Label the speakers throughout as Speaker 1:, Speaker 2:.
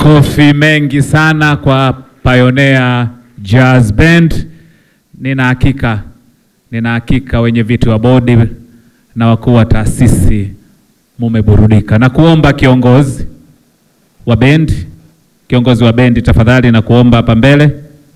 Speaker 1: Makofi mengi sana kwa Pioneer Jazz Band. Nina hakika nina hakika wenye viti wa bodi na wakuu wa taasisi mumeburudika, na kuomba kiongozi wa bendi, kiongozi wa bendi tafadhali, na kuomba hapa mbele.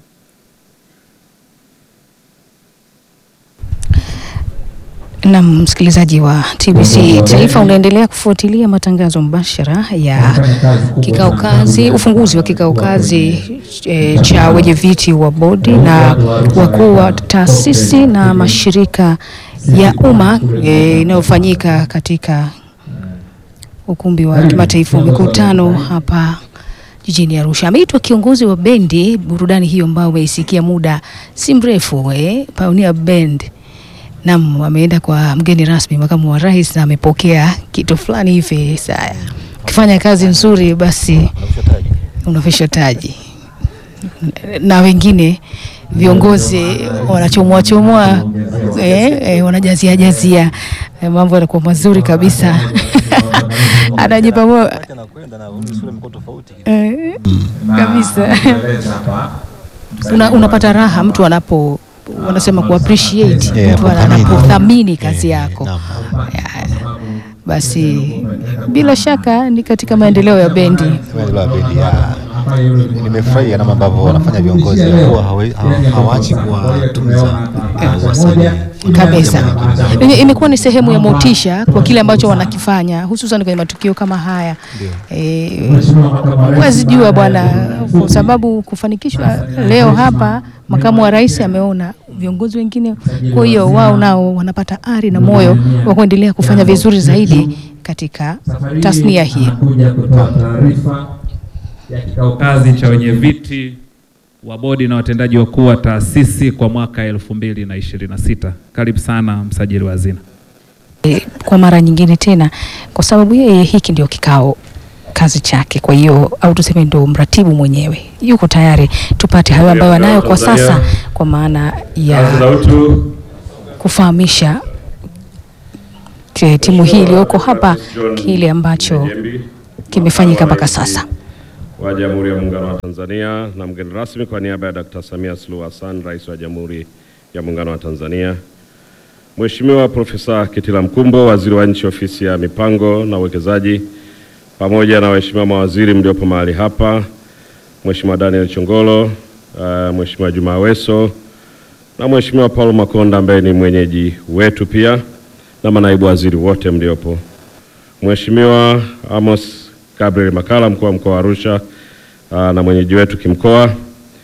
Speaker 2: Na msikilizaji wa TBC Taifa unaendelea kufuatilia matangazo mbashara ya kikao kazi, ufunguzi wa kikao kazi e, cha wenye viti wa bodi na wakuu wa taasisi na mashirika ya umma e, inayofanyika katika ukumbi wa kimataifa wa mikutano hapa jijini Arusha. Ameitwa kiongozi wa bendi burudani hiyo ambayo umeisikia muda si mrefu eh, Pioneer Band Naam, ameenda kwa mgeni rasmi makamu wa rais na amepokea kitu fulani hivi. Saya ukifanya kazi nzuri, basi unavishwa taji, na wengine viongozi wanachomoa chomoa, eh, eh, wanajazia jazia, eh, mambo yanakuwa mazuri kabisa anajipa moyo eh, kabisa Una, unapata raha mtu anapo wanasema ku appreciate
Speaker 3: Yeah,
Speaker 2: mtu
Speaker 3: kuthamini.
Speaker 2: anapothamini kazi
Speaker 3: Yeah,
Speaker 2: yako.
Speaker 3: naam.
Speaker 2: Ya, Basi bila shaka ni katika maendeleo ya bendi.
Speaker 3: Maendeleo ya bendi ya nimefurahia namna ambavyo wanafanya viongozi kuwa hawa- hawa- hawaachi kuwatunza uh, wasanii
Speaker 2: kabisa. Ime- Imekuwa ni sehemu ya motisha kwa kile ambacho wanakifanya hususan kwenye matukio kama haya. Eh, huwezi jua bwana, kwa sababu kufanikishwa leo hapa, makamu wa rais ameona viongozi wengine, kwa hiyo wao nao wanapata ari na moyo wa kuendelea kufanya vizuri zaidi katika tasnia hii.
Speaker 1: Anakuja kutoa taarifa ya kikao kazi cha wenye viti wa bodi na watendaji wakuu wa taasisi kwa mwaka elfu mbili na ishirini na sita. Karibu sana msajili wa hazina.
Speaker 2: E, kwa mara nyingine tena, kwa sababu yeye hiki ndio kikao kazi chake, kwa hiyo au tuseme ndo mratibu mwenyewe yuko tayari tupate hayo ambayo anayo kwa sasa, kwa maana ya
Speaker 4: utu
Speaker 2: kufahamisha ti- timu hii iliyoko hapa kile ambacho kimefanyika mpaka sasa.
Speaker 4: wa Jamhuri ya Muungano wa Tanzania na mgeni rasmi kwa niaba ya Dkt. Samia Suluhu Hassan, Rais wa Jamhuri ya Muungano wa Tanzania, Mheshimiwa Profesa Kitila Mkumbo, Waziri wa Nchi, Ofisi ya Mipango na Uwekezaji, pamoja na waheshimiwa mawaziri mliopo mahali hapa, Mheshimiwa Daniel Chongolo, uh, Mheshimiwa Juma Aweso na Mheshimiwa Paul Makonda ambaye ni mwenyeji wetu pia na manaibu waziri wote mliopo. Mheshimiwa Amos Gabriel Makala, mkuu wa mkoa wa Arusha uh, na mwenyeji wetu kimkoa.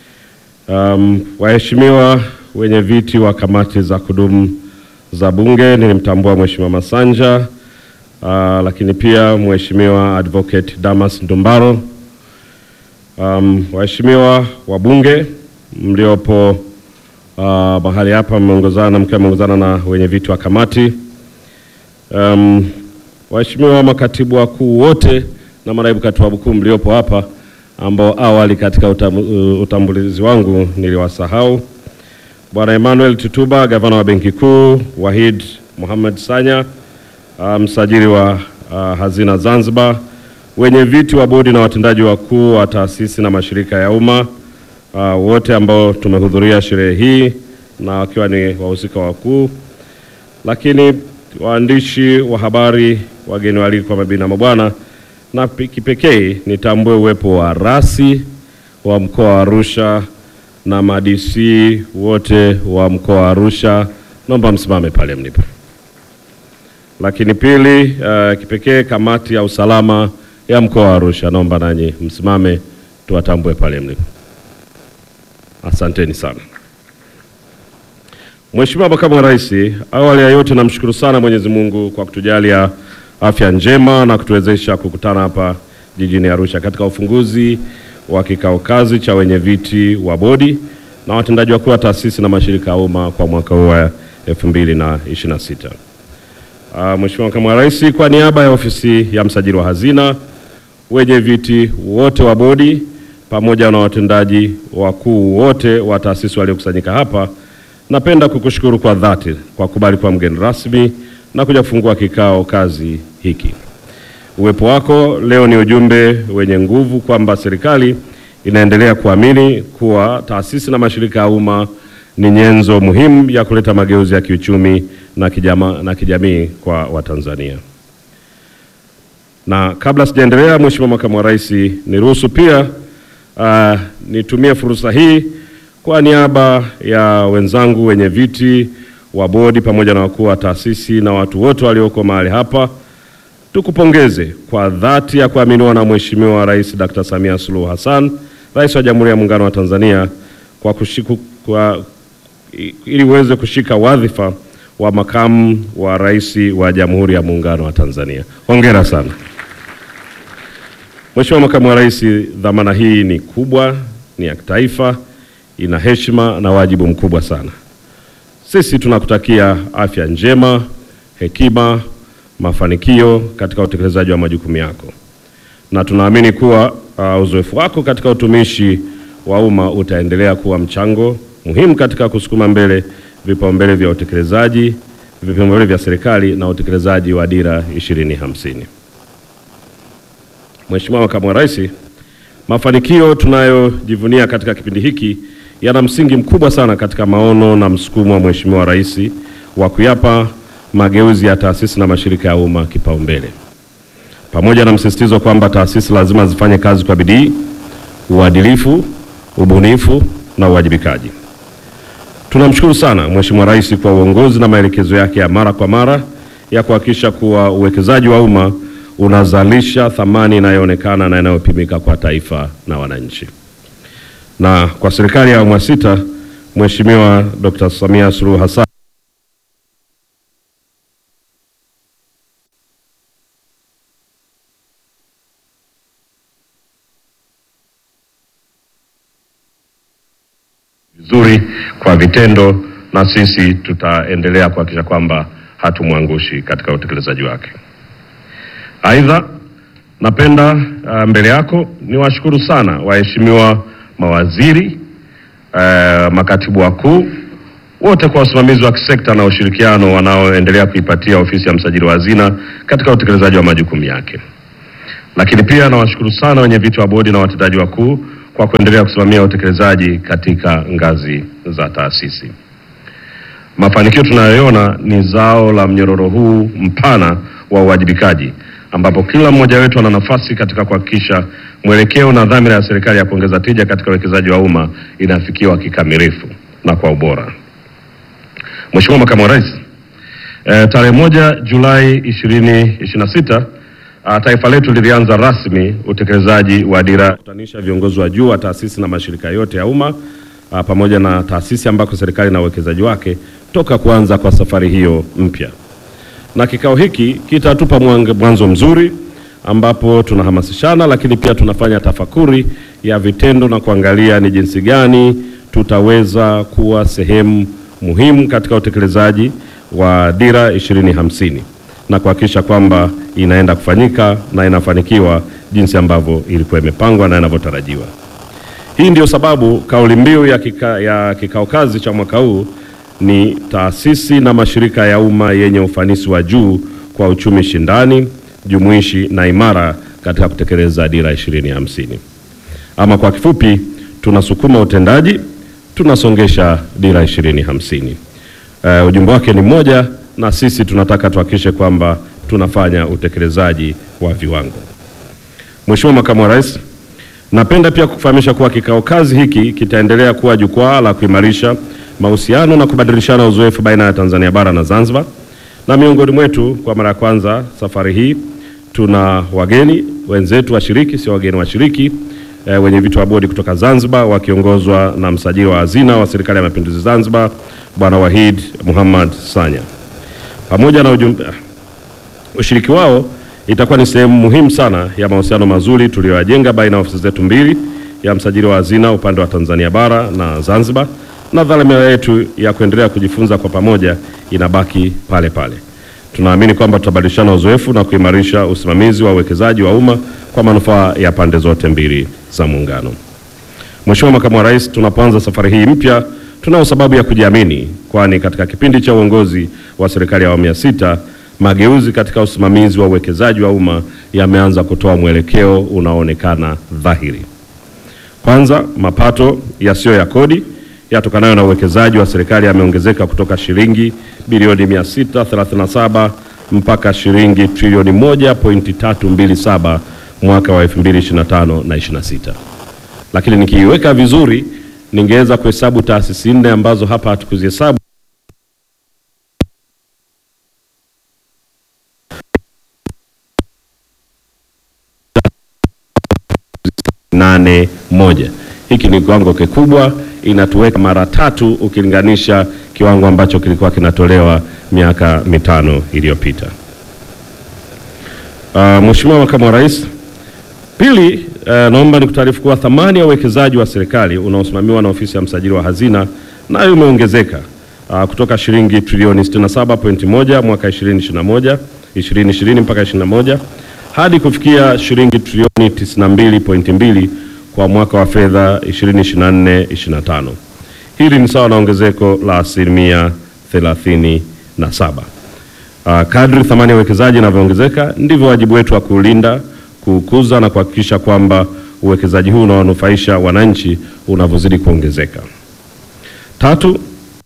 Speaker 4: Um, waheshimiwa wenye viti wa kamati za kudumu za Bunge, nilimtambua Mheshimiwa Masanja uh, lakini pia Mheshimiwa Advocate Damas Ndumbaro. Um, waheshimiwa wabunge mliopo uh, mahali hapa mmeongozana mkiwa mmeongozana na wenye viti wa kamati um, waheshimiwa makatibu wakuu wote na manaibu katibu wakuu mliopo hapa ambao awali katika utam, uh, utambulizi wangu niliwasahau. Bwana Emmanuel Tutuba, gavana wa Benki Kuu, Wahid Mohamed Sanya, uh, msajili wa uh, hazina Zanzibar, wenye viti wa bodi na watendaji wakuu wa taasisi na mashirika ya umma uh, wote ambao tumehudhuria sherehe hii na wakiwa ni wahusika wakuu, lakini waandishi wa habari, wageni waalikwa, mabibi na mabwana, na pi- kipekee nitambue uwepo wa rasi wa mkoa wa Arusha na madc wote wa mkoa wa Arusha, naomba msimame pale mlipo. Lakini pili, uh, kipekee kamati ya usalama ya mkoa wa Arusha, naomba nanyi msimame tuwatambue pale mlipo. Asanteni sana. Mheshimiwa Makamu wa Rais, awali ya yote namshukuru sana Mwenyezi Mungu kwa kutujalia afya njema na kutuwezesha kukutana hapa jijini Arusha katika ufunguzi wa kikao kazi cha wenye viti wa bodi na watendaji wakuu wa taasisi na mashirika ya umma kwa mwaka huu wa 2026. Uh, Mheshimiwa Makamu wa Rais, kwa niaba ya ofisi ya msajili wa hazina, wenye viti wote wa bodi pamoja na watendaji wakuu wote wa taasisi waliokusanyika hapa, napenda kukushukuru kwa dhati kwa kubali kuwa mgeni rasmi na kuja kufungua kikao kazi hiki. Uwepo wako leo ni ujumbe wenye nguvu kwamba serikali inaendelea kuamini kuwa taasisi na mashirika ya umma ni nyenzo muhimu ya kuleta mageuzi ya kiuchumi na kijama, na kijamii kwa Watanzania. Na kabla sijaendelea, Mheshimiwa Makamu wa Rais, niruhusu pia uh, nitumie fursa hii kwa niaba ya wenzangu wenye viti wa bodi pamoja na wakuu wa taasisi na watu wote walioko mahali hapa tukupongeze kwa dhati ya kuaminiwa na Mheshimiwa Rais Dr. Samia Suluhu Hassan, Rais wa Jamhuri ya Muungano wa Tanzania kwa kushiku, kwa, ili uweze kushika wadhifa wa makamu wa rais wa Jamhuri ya Muungano wa Tanzania. Hongera sana. Mheshimiwa Makamu wa Rais, dhamana hii ni kubwa, ni ya kitaifa, ina heshima na wajibu mkubwa sana. Sisi tunakutakia afya njema, hekima, mafanikio katika utekelezaji wa majukumu yako, na tunaamini kuwa uh, uzoefu wako katika utumishi wa umma utaendelea kuwa mchango muhimu katika kusukuma mbele vipaumbele vya utekelezaji vipaumbele vya serikali na utekelezaji wa Dira 2050. Mheshimiwa Makamu wa Rais, mafanikio tunayojivunia katika kipindi hiki yana msingi mkubwa sana katika maono na msukumo wa Mheshimiwa Rais wa kuyapa mageuzi ya taasisi na mashirika ya umma kipaumbele, pamoja na msisitizo kwamba taasisi lazima zifanye kazi kwa bidii, uadilifu, ubunifu na uwajibikaji. Tunamshukuru sana Mheshimiwa Rais kwa uongozi na maelekezo yake ya mara kwa mara ya kuhakikisha kuwa uwekezaji wa umma unazalisha thamani inayoonekana na inayopimika kwa taifa na wananchi. Na kwa serikali ya awamu ya sita, Mheshimiwa Dr. Samia Suluhu Hassan vizuri kwa vitendo, na sisi tutaendelea kuhakikisha kwamba hatumwangushi katika utekelezaji wake. Aidha, napenda uh, mbele yako niwashukuru sana waheshimiwa mawaziri uh, makatibu wakuu wote kwa usimamizi wa kisekta na ushirikiano wanaoendelea kuipatia ofisi ya msajili wa hazina katika utekelezaji wa majukumu yake. Lakini pia nawashukuru sana wenye viti wa bodi na watendaji wakuu kwa kuendelea kusimamia utekelezaji katika ngazi za taasisi. Mafanikio tunayoona ni zao la mnyororo huu mpana wa uwajibikaji ambapo kila mmoja wetu ana nafasi katika kuhakikisha mwelekeo na dhamira ya serikali ya kuongeza tija katika uwekezaji wa umma inafikiwa kikamilifu na kwa ubora. Mheshimiwa Makamu wa Rais, e, tarehe moja Julai 2026 Uh, taifa letu lilianza rasmi utekelezaji wa dira kutanisha viongozi wa juu wa taasisi na mashirika yote ya umma uh, pamoja na taasisi ambako serikali na uwekezaji wake toka kuanza kwa safari hiyo mpya. Na kikao hiki kitatupa mwanzo mzuri ambapo tunahamasishana, lakini pia tunafanya tafakuri ya vitendo na kuangalia ni jinsi gani tutaweza kuwa sehemu muhimu katika utekelezaji wa dira 2050 na kuhakikisha kwamba inaenda kufanyika na inafanikiwa jinsi ambavyo ilikuwa imepangwa na inavyotarajiwa. Hii ndio sababu kauli mbiu ya, kika, ya kikao kazi cha mwaka huu ni taasisi na mashirika ya umma yenye ufanisi wa juu kwa uchumi shindani, jumuishi na imara katika kutekeleza dira 2050. Ama kwa kifupi, tunasukuma utendaji, tunasongesha dira 2050. Uh, ujumbe wake ni mmoja na sisi tunataka tuhakikishe kwamba tunafanya utekelezaji wa viwango. Mheshimiwa Makamu wa Rais, napenda pia kukufahamisha kuwa kikao kazi hiki kitaendelea kuwa jukwaa la kuimarisha mahusiano na kubadilishana uzoefu baina ya Tanzania bara na Zanzibar, na miongoni mwetu kwa mara ya kwanza safari hii tuna wageni wenzetu washiriki, sio wageni washiriki e, wenye vitu wa bodi kutoka Zanzibar wakiongozwa na msajili wa hazina wa Serikali ya Mapinduzi Zanzibar Bwana Wahid Muhammad Sanya pamoja na ujumbe, ushiriki wao itakuwa ni sehemu muhimu sana ya mahusiano mazuri tuliyoyajenga baina ya ofisi zetu mbili ya msajili wa hazina upande wa Tanzania bara na Zanzibar, na dhamira yetu ya kuendelea kujifunza kwa pamoja inabaki pale pale. Tunaamini kwamba tutabadilishana uzoefu na kuimarisha usimamizi wa uwekezaji wa umma kwa manufaa ya pande zote mbili za Muungano. Mheshimiwa Makamu wa Rais, tunapoanza safari hii mpya tunayo sababu ya kujiamini, kwani katika kipindi cha uongozi wa serikali ya awamu ya sita mageuzi katika usimamizi wa uwekezaji wa umma yameanza kutoa mwelekeo unaoonekana dhahiri. Kwanza, mapato yasiyo ya kodi yatokanayo na uwekezaji wa serikali yameongezeka kutoka shilingi bilioni 637 mpaka shilingi trilioni 1.327 mwaka wa 2025 na 26. Lakini nikiiweka vizuri, ningeweza kuhesabu taasisi nne ambazo hapa hatukuzihesabu nane moja. Hiki ni kiwango kikubwa, inatuweka mara tatu ukilinganisha kiwango ambacho kilikuwa kinatolewa miaka mitano iliyopita. Uh, Mheshimiwa Makamu wa Rais, pili, uh, naomba nikutaarifu kuwa thamani ya uwekezaji wa serikali unaosimamiwa na ofisi ya msajili wa hazina nayo imeongezeka uh, kutoka shilingi trilioni 67.1 mwaka 2021 2020 mpaka 21 hadi kufikia shilingi trilioni 92.2 kwa mwaka wa fedha 2024/25. Hili ni sawa na ongezeko la asilimia 37. Uh, kadri thamani ya uwekezaji inavyoongezeka ndivyo wajibu wetu wa kuulinda, kuukuza na kuhakikisha kwamba uwekezaji huu unaonufaisha wananchi unavyozidi kuongezeka. Tatu,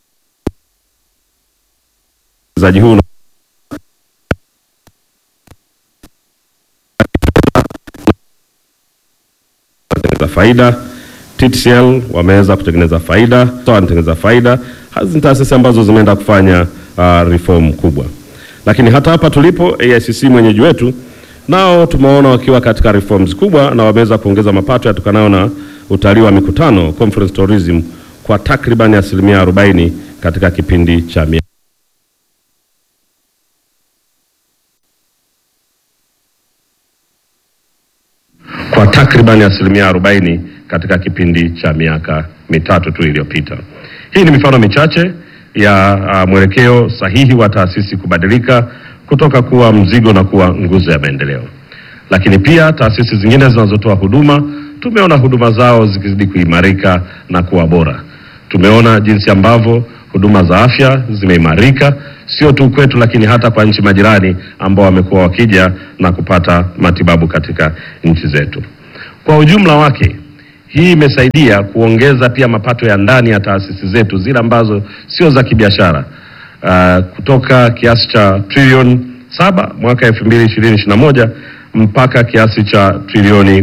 Speaker 4: uwekezaji huu kutengeneza faida. TTCL wameweza kutengeneza faida, SOA wanatengeneza faida. Hizi ni taasisi ambazo zimeenda kufanya uh, reform kubwa, lakini hata hapa tulipo AICC mwenyeji wetu nao tumeona wakiwa katika reforms kubwa na wameweza kuongeza mapato yatokanayo na utalii wa mikutano conference tourism kwa takriban asilimia 40 katika kipindi cha miaka kwa takriban asilimia 40 katika kipindi cha miaka mitatu tu iliyopita. Hii ni mifano michache ya uh, mwelekeo sahihi wa taasisi kubadilika kutoka kuwa mzigo na kuwa nguzo ya maendeleo. Lakini pia taasisi zingine zinazotoa huduma, tumeona huduma zao zikizidi kuimarika na kuwa bora. Tumeona jinsi ambavyo huduma za afya zimeimarika sio tu kwetu, lakini hata kwa nchi majirani ambao wamekuwa wakija na kupata matibabu katika nchi zetu. Kwa ujumla wake, hii imesaidia kuongeza pia mapato ya ndani ya taasisi zetu zile ambazo sio za kibiashara uh, kutoka kiasi cha trilioni saba mwaka 2020-2021 mpaka kiasi cha trilioni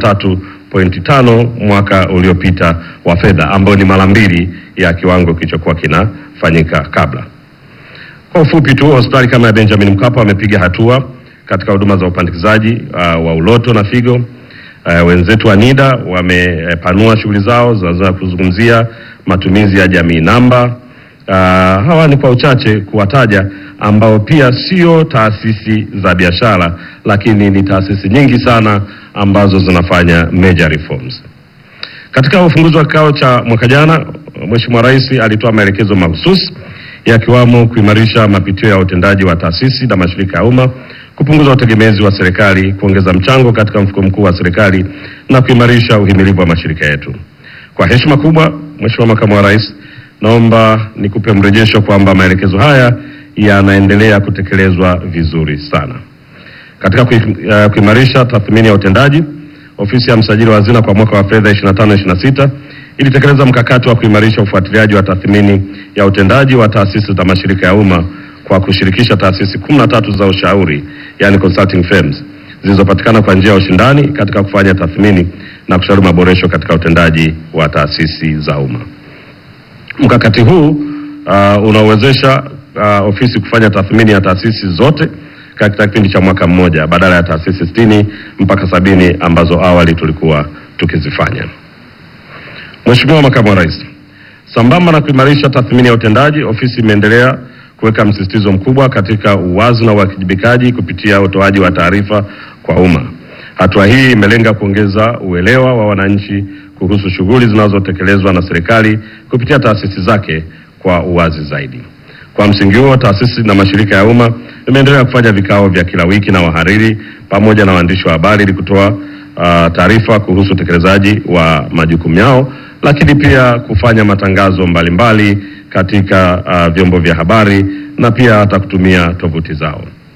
Speaker 4: 13.5 mwaka uliopita wa fedha ambao ni mara mbili ya kiwango kilichokuwa kinafanyika kabla. Kwa ufupi tu, hospitali kama ya Benjamin Mkapa wamepiga hatua katika huduma za upandikizaji uh, wa uloto na figo. Uh, wenzetu wa NIDA wamepanua shughuli zao zinaweza kuzungumzia matumizi ya jamii namba. Uh, hawa ni kwa uchache kuwataja ambao pia sio taasisi za biashara, lakini ni taasisi nyingi sana ambazo zinafanya major reforms. Katika ufunguzi wa kikao cha mwaka jana, Mheshimiwa Rais alitoa maelekezo mahususi yakiwamo kuimarisha mapitio ya utendaji wa taasisi na mashirika ya umma, kupunguza utegemezi wa serikali, kuongeza mchango katika mfuko mkuu wa serikali na kuimarisha uhimilivu wa mashirika yetu. Kwa heshima kubwa, Mheshimiwa Makamu wa Rais, naomba nikupe mrejesho kwamba maelekezo haya yanaendelea kutekelezwa vizuri sana. Katika kui- uh, kuimarisha tathmini ya utendaji, ofisi ya msajili wa hazina kwa mwaka wa fedha 25-26 ilitekeleza mkakati wa kuimarisha ufuatiliaji wa tathmini ya utendaji wa taasisi za mashirika ya umma kwa kushirikisha taasisi 13 za ushauri, yani consulting firms zilizopatikana kwa njia ya ushindani katika kufanya tathmini na kushauri maboresho katika utendaji wa taasisi za umma. Mkakati huu uh, unawezesha uh, ofisi kufanya tathmini ya taasisi zote katika kipindi cha mwaka mmoja badala ya taasisi sitini mpaka sabini ambazo awali tulikuwa tukizifanya. Mheshimiwa Makamu wa Rais, sambamba na kuimarisha tathmini ya utendaji, ofisi imeendelea kuweka msisitizo mkubwa katika uwazi na uwajibikaji kupitia utoaji wa taarifa kwa umma. Hatua hii imelenga kuongeza uelewa wa wananchi kuhusu shughuli zinazotekelezwa na serikali kupitia taasisi zake kwa uwazi zaidi. Kwa msingi huo, taasisi na mashirika ya umma imeendelea kufanya vikao vya kila wiki na wahariri pamoja na waandishi wa habari ili kutoa uh, taarifa kuhusu utekelezaji wa majukumu yao, lakini pia kufanya matangazo mbalimbali katika uh, vyombo vya habari na pia hata kutumia tovuti zao.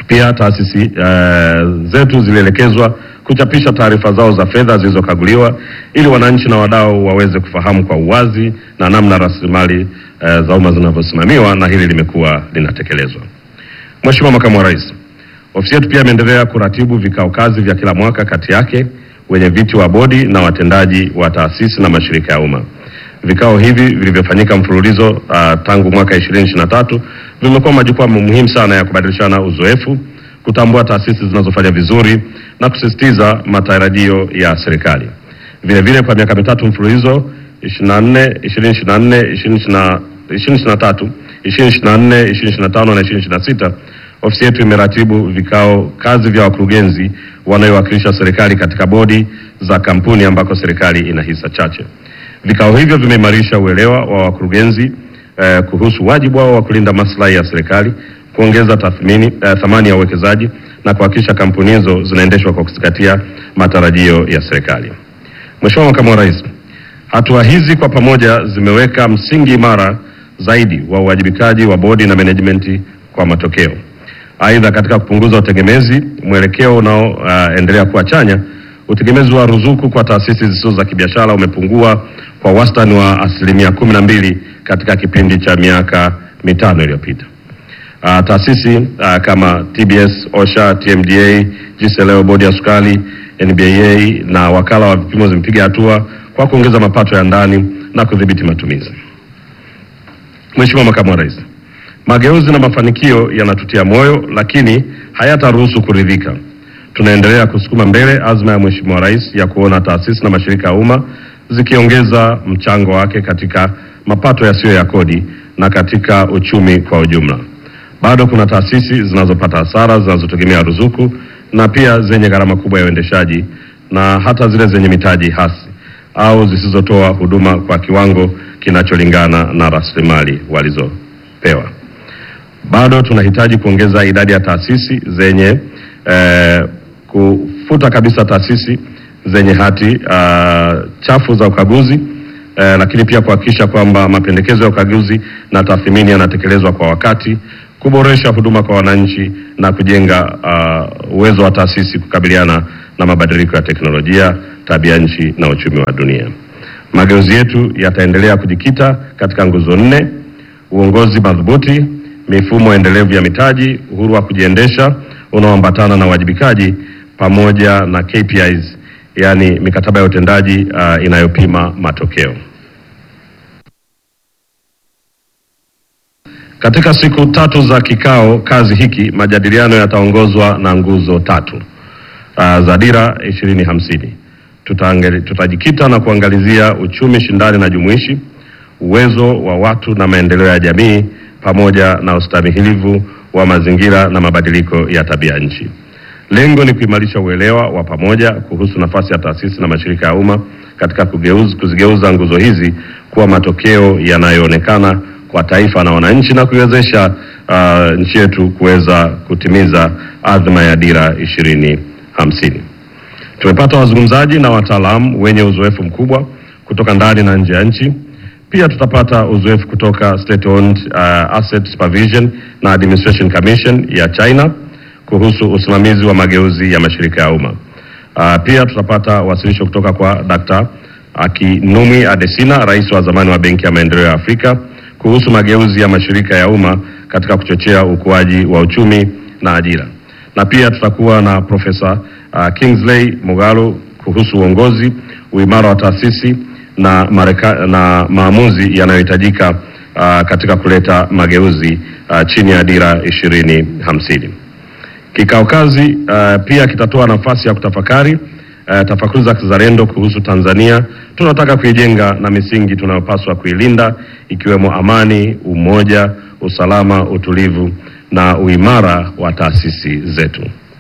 Speaker 4: Pia taasisi eh, zetu zilielekezwa kuchapisha taarifa zao za fedha zilizokaguliwa ili wananchi na wadau waweze kufahamu kwa uwazi na namna rasilimali eh, za umma zinavyosimamiwa, na hili limekuwa linatekelezwa. Mheshimiwa Makamu wa Rais, ofisi yetu pia imeendelea kuratibu vikao kazi vya kila mwaka kati yake wenye viti wa bodi na watendaji wa taasisi na mashirika ya umma. Vikao hivi vilivyofanyika mfululizo uh, tangu mwaka 2023 vimekuwa majukwaa muhimu sana ya kubadilishana uzoefu, kutambua taasisi zinazofanya vizuri na kusisitiza matarajio ya serikali. Vile vile kwa miaka mitatu mfululizo 24, 2024, 2023, 2024, 2025 na 2026 ofisi yetu imeratibu vikao kazi vya wakurugenzi wanaowakilisha serikali katika bodi za kampuni ambako serikali ina hisa chache. Vikao hivyo vimeimarisha uelewa wa wakurugenzi eh, kuhusu wajibu wao wa kulinda maslahi ya serikali, kuongeza tathmini eh, thamani ya uwekezaji na kuhakikisha kampuni hizo zinaendeshwa kwa kuzingatia matarajio ya serikali. Mheshimiwa Makamu wa Rais, hatua hizi kwa pamoja zimeweka msingi imara zaidi wa uwajibikaji wa bodi na management kwa matokeo. Aidha, katika kupunguza utegemezi, mwelekeo unaoendelea uh, kuwa chanya, utegemezi wa ruzuku kwa taasisi zisizo za kibiashara umepungua kwa wastani wa asilimia kumi na mbili katika kipindi cha miaka mitano iliyopita. Uh, taasisi uh, kama TBS, OSHA, TMDA, GCLO, bodi ya sukari, NBAA na wakala wa vipimo zimepiga hatua kwa kuongeza mapato ya ndani na kudhibiti matumizi. Mheshimiwa Makamu wa Rais, mageuzi na mafanikio yanatutia moyo, lakini hayataruhusu kuridhika. Tunaendelea kusukuma mbele azma ya Mheshimiwa Rais ya kuona taasisi na mashirika ya umma zikiongeza mchango wake katika mapato yasiyo ya kodi na katika uchumi kwa ujumla. Bado kuna taasisi zinazopata hasara zinazotegemea ruzuku na pia zenye gharama kubwa ya uendeshaji na hata zile zenye mitaji hasi au zisizotoa huduma kwa kiwango kinacholingana na rasilimali walizopewa. Bado tunahitaji kuongeza idadi ya taasisi zenye eh, kufuta kabisa taasisi zenye hati uh, chafu za ukaguzi eh, lakini pia kuhakikisha kwamba mapendekezo ya ukaguzi na tathmini yanatekelezwa kwa wakati, kuboresha huduma kwa wananchi na kujenga uh, uwezo wa taasisi kukabiliana na mabadiliko ya teknolojia, tabia nchi na uchumi wa dunia. Mageuzi yetu yataendelea kujikita katika nguzo nne: uongozi madhubuti, mifumo endelevu ya mitaji, uhuru wa kujiendesha unaoambatana na uwajibikaji, pamoja na KPIs, yaani mikataba ya utendaji uh, inayopima matokeo. Katika siku tatu za kikao kazi hiki, majadiliano yataongozwa na nguzo tatu uh, za dira ishirini hamsini. Tutaangali- Tutajikita na kuangalizia uchumi shindani na jumuishi, uwezo wa watu na maendeleo ya jamii, pamoja na ustahimilivu wa mazingira na mabadiliko ya tabia nchi. Lengo ni kuimarisha uelewa wa pamoja kuhusu nafasi ya taasisi na mashirika ya umma katika kugeuza, kuzigeuza nguzo hizi kuwa matokeo yanayoonekana kwa taifa na wananchi na kuiwezesha uh, nchi yetu kuweza kutimiza adhma ya dira ishirini hamsini. Tumepata wazungumzaji na wataalamu wenye uzoefu mkubwa kutoka ndani na nje ya nchi. Pia tutapata uzoefu kutoka State Owned uh, Asset Supervision na Administration Commission ya China kuhusu usimamizi wa mageuzi ya mashirika ya umma. Uh, pia tutapata wasilisho kutoka kwa Dr. Akinwumi Adesina, rais wa zamani wa Benki ya Maendeleo ya Afrika kuhusu mageuzi ya mashirika ya umma katika kuchochea ukuaji wa uchumi na ajira. Na pia tutakuwa na Profesa uh, Kingsley Mogalo kuhusu uongozi, uimara wa taasisi na, mareka, na maamuzi yanayohitajika uh, katika kuleta mageuzi uh, chini ya dira ishirini hamsini. Kikao kazi uh, pia kitatoa nafasi ya kutafakari uh, tafakuri za kizalendo kuhusu Tanzania tunataka kuijenga na misingi tunayopaswa kuilinda ikiwemo amani, umoja, usalama, utulivu na uimara wa taasisi zetu.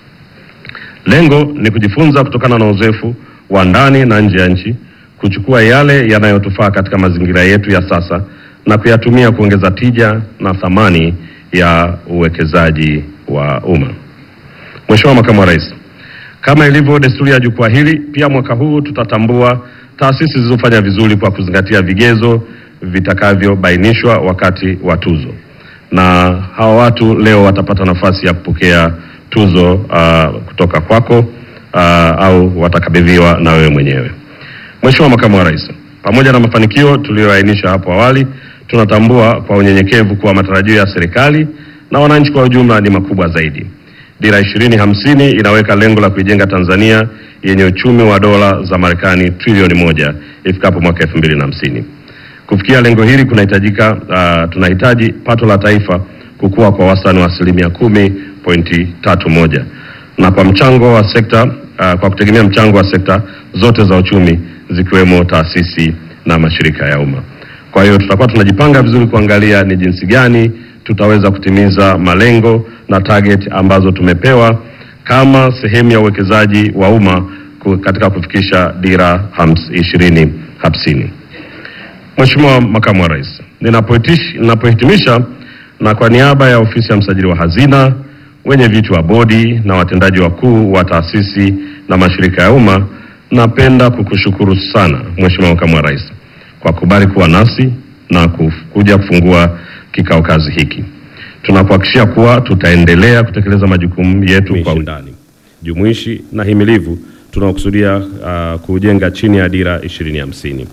Speaker 4: Lengo ni kujifunza kutokana na uzoefu wa ndani na nje ya nchi, kuchukua yale yanayotufaa katika mazingira yetu ya sasa na kuyatumia kuongeza tija na thamani ya uwekezaji wa umma. Mheshimiwa Makamu wa Rais, kama ilivyo desturi ya jukwaa hili, pia mwaka huu tutatambua taasisi zilizofanya vizuri kwa kuzingatia vigezo vitakavyobainishwa wakati wa tuzo, na hawa watu leo watapata nafasi ya kupokea tuzo uh, kutoka kwako uh, au watakabidhiwa na wewe mwenyewe. Mheshimiwa Makamu wa Rais, pamoja na mafanikio tuliyoainisha hapo awali, tunatambua kwa unyenyekevu kuwa matarajio ya serikali na wananchi kwa ujumla ni makubwa zaidi. Dira 2050 inaweka lengo la kuijenga Tanzania yenye uchumi wa dola za Marekani trilioni moja ifikapo mwaka 2050. Kufikia lengo hili kunahitajika uh, tunahitaji pato la taifa kukua kwa wastani wa asilimia kumi pointi tatu moja na kwa mchango wa sekta uh, kwa kutegemea mchango wa sekta zote za uchumi zikiwemo taasisi na mashirika ya umma. Kwa hiyo tutakuwa tunajipanga vizuri kuangalia ni jinsi gani tutaweza kutimiza malengo na target ambazo tumepewa kama sehemu ya uwekezaji wa umma ku- katika kufikisha dira hams- ishirini hamsini. Mheshimiwa Makamu wa Rais, ninapohitish- ninapohitimisha na kwa niaba ya ofisi ya msajili wa hazina, wenye viti wa bodi na watendaji wakuu wa taasisi na mashirika ya umma, napenda kukushukuru sana Mheshimiwa Makamu wa Rais kwa kubali kuwa nasi na kuf- kuja kufungua kikao kazi hiki. Tunakuhakikishia kuwa tutaendelea kutekeleza majukumu yetu kwa undani, jumuishi na himilivu tunaokusudia uh, kujenga chini ya dira 2050.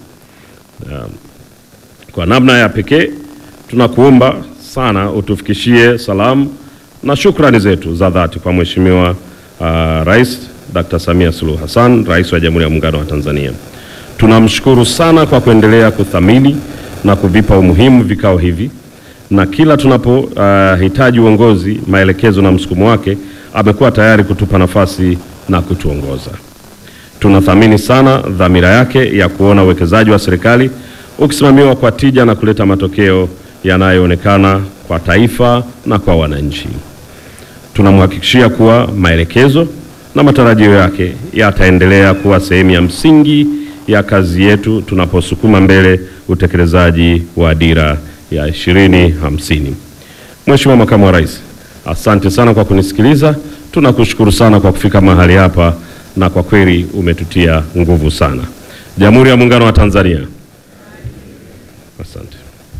Speaker 4: Kwa namna ya pekee tunakuomba sana utufikishie salamu na shukrani zetu za dhati kwa Mheshimiwa uh, Rais Dr. Samia Suluhu Hassan, Rais wa Jamhuri ya Muungano wa Tanzania. Tunamshukuru sana kwa kuendelea kuthamini na kuvipa umuhimu vikao hivi, na kila tunapohitaji uh, uongozi, maelekezo na msukumo wake, amekuwa tayari kutupa nafasi na kutuongoza. Tunathamini sana dhamira yake ya kuona uwekezaji wa serikali ukisimamiwa kwa tija na kuleta matokeo yanayoonekana kwa taifa na kwa wananchi. Tunamhakikishia kuwa maelekezo na matarajio yake yataendelea kuwa sehemu ya msingi ya kazi yetu tunaposukuma mbele utekelezaji wa dira ya 2050. Mheshimiwa Makamu wa Rais, asante sana kwa kunisikiliza. Tunakushukuru sana kwa kufika mahali hapa na kwa kweli umetutia nguvu sana. Jamhuri ya Muungano wa Tanzania. Asante.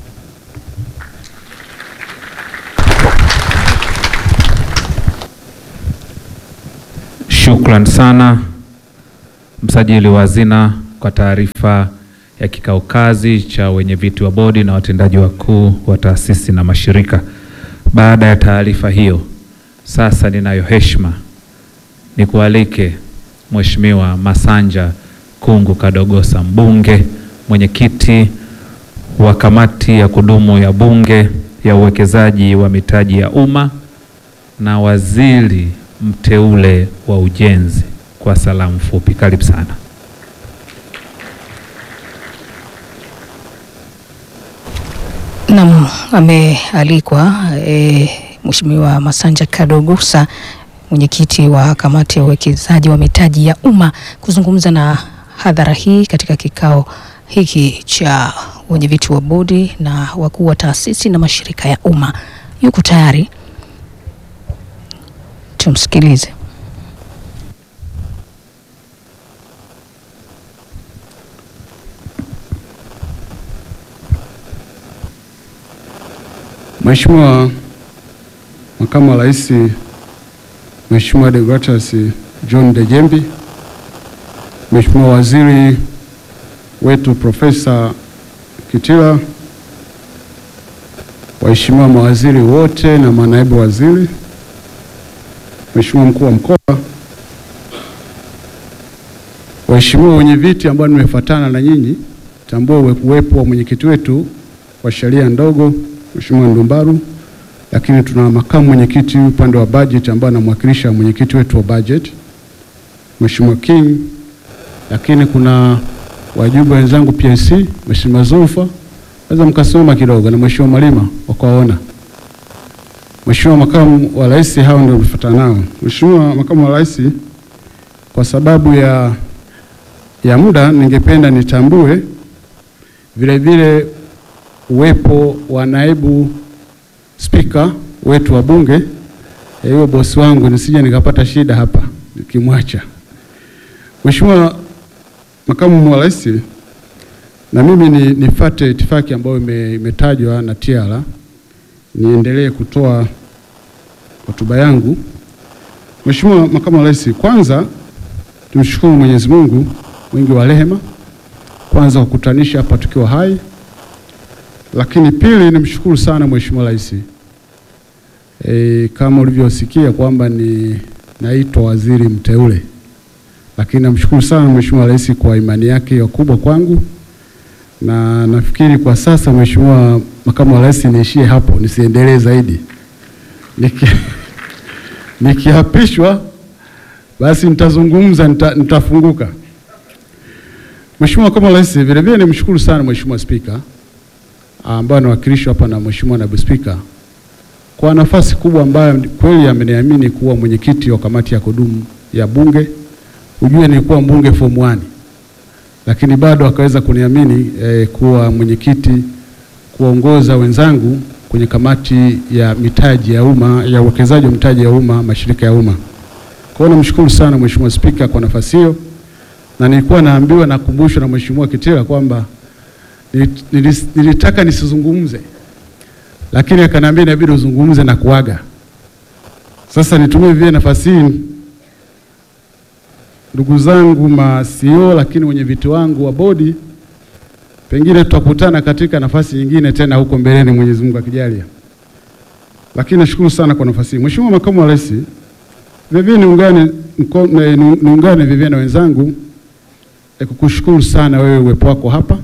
Speaker 1: Shukran sana msajili wa hazina kwa taarifa ya kikao kazi cha wenye viti wa bodi na watendaji wakuu wa taasisi na mashirika. Baada ya taarifa hiyo, sasa ninayo heshima nikualike Mheshimiwa Masanja Kungu Kadogosa, mbunge, mwenyekiti wa kamati ya kudumu ya Bunge ya uwekezaji wa mitaji ya umma na waziri mteule wa ujenzi, kwa salamu fupi. Karibu sana.
Speaker 2: Naam, amealikwa e, Mheshimiwa Masanja Kadogosa mwenyekiti wa kamati ya uwekezaji wa mitaji ya umma kuzungumza na hadhara hii katika kikao hiki cha wenyeviti wa bodi na wakuu wa taasisi na mashirika ya umma. Yuko tayari, tumsikilize.
Speaker 5: Mheshimiwa Makamu wa Rais Mheshimiwa Deogratias John Dejembi, Mheshimiwa Waziri wetu Profesa Kitila, waheshimiwa mawaziri wote na manaibu waziri, Mheshimiwa Mkuu wa Mkoa, waheshimiwa wenye viti ambao nimefuatana na nyinyi, tambua uwepo wa mwenyekiti wetu wa sheria ndogo Mheshimiwa Ndumbaru, lakini tuna makamu mwenyekiti upande wa budget ambaye anamwakilisha mwenyekiti wetu wa budget Mheshimiwa King, lakini kuna wajumbe wenzangu PIC, Mheshimiwa Zulfa, naweza mkasimama kidogo, na Mheshimiwa Malima wakawaona. Mheshimiwa makamu wa rais, hao ndio tumefuatana nao. Mheshimiwa makamu wa rais, kwa sababu ya ya muda, ningependa nitambue vile vile uwepo wa naibu spika wetu wa bunge hiyo, bosi wangu, nisije nikapata shida hapa nikimwacha. Mheshimiwa makamu wa rais, na mimi ni nifate itifaki ambayo imetajwa na TIARA, niendelee kutoa hotuba yangu Mheshimiwa Makamu wa Rais, kwanza tumshukuru Mwenyezi Mungu mwingi wa rehema, kwanza kukutanisha hapa tukiwa hai, lakini pili nimshukuru sana Mheshimiwa Rais e, kama ulivyosikia kwamba ni naitwa waziri mteule, lakini namshukuru sana Mheshimiwa Rais kwa imani yake ya kubwa kwangu, na nafikiri kwa sasa Mheshimiwa Makamu wa Rais niishie hapo, nisiendelee zaidi Niki, nikiapishwa basi nitazungumza, nita, nitafunguka. Mheshimiwa Makamu wa Rais, vile vile nimshukuru sana Mheshimiwa Spika ambaye anawakilishwa hapa na Mheshimiwa Naibu Spika kwa nafasi kubwa ambayo kweli ameniamini kuwa mwenyekiti wa kamati ya kudumu ya Bunge. Ujue nilikuwa mbunge form 1 lakini bado akaweza kuniamini eh, kuwa mwenyekiti kuongoza wenzangu kwenye kamati ya mitaji ya umma ya uwekezaji wa mitaji ya umma mashirika ya umma. Kwa hiyo namshukuru sana Mheshimiwa Spika kwa nafasi hiyo, na nilikuwa naambiwa nakumbushwa na Mheshimiwa Kitila kwamba nilis- nilitaka nisizungumze, lakini akaniambia inabidi uzungumze na kuaga. Sasa nitumie vile nafasi hii, ndugu zangu ma CEO, lakini wenye viti wangu wa bodi, pengine tutakutana katika nafasi nyingine tena huko mbeleni, Mwenyezi Mungu akijalia. Lakini nashukuru sana kwa nafasi hii. Mheshimiwa Makamu wa Rais, vivyo niungane mko- ni- ni- niungane vivyo na wenzangu e, kukushukuru sana wewe uwepo wako hapa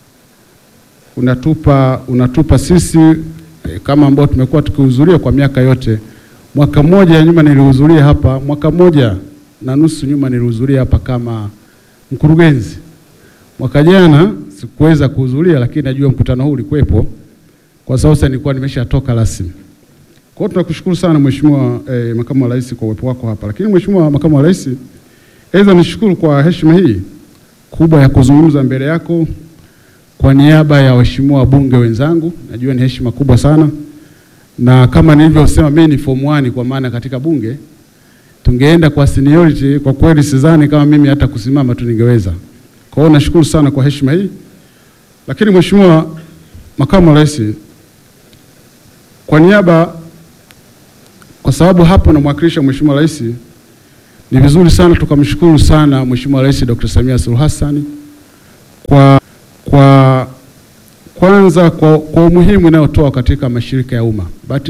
Speaker 5: unatupa unatupa sisi e, kama ambao tumekuwa tukihudhuria kwa miaka yote. Mwaka mmoja nyuma nilihudhuria hapa, mwaka mmoja na nusu nyuma nilihudhuria hapa kama mkurugenzi. Mwaka jana sikuweza kuhudhuria, lakini najua mkutano huu ulikuwepo, kwa sababu sasa nilikuwa nimeshatoka rasmi. Kwa hiyo tunakushukuru sana Mheshimiwa eh, Makamu wa Rais kwa uwepo wako hapa. Lakini Mheshimiwa Makamu wa Rais, aidha nishukuru kwa heshima hii kubwa ya kuzungumza mbele yako kwa niaba ya waheshimiwa wabunge wenzangu. Najua ni heshima kubwa sana, na kama nilivyosema mimi ni form 1 kwa maana katika bunge tungeenda kwa seniority, kwa kweli sidhani kama mimi hata kusimama tu ningeweza. Kwa hiyo nashukuru sana kwa heshima hii. Lakini Mheshimiwa Makamu wa Rais, kwa niaba kwa sababu hapo namwakilisha Mheshimiwa Rais, ni vizuri sana tukamshukuru sana Mheshimiwa Rais Dr. Samia Suluhu Hassan kwa, kwa kwanza kwa, kwa umuhimu inayotoa katika mashirika ya umma. Bahati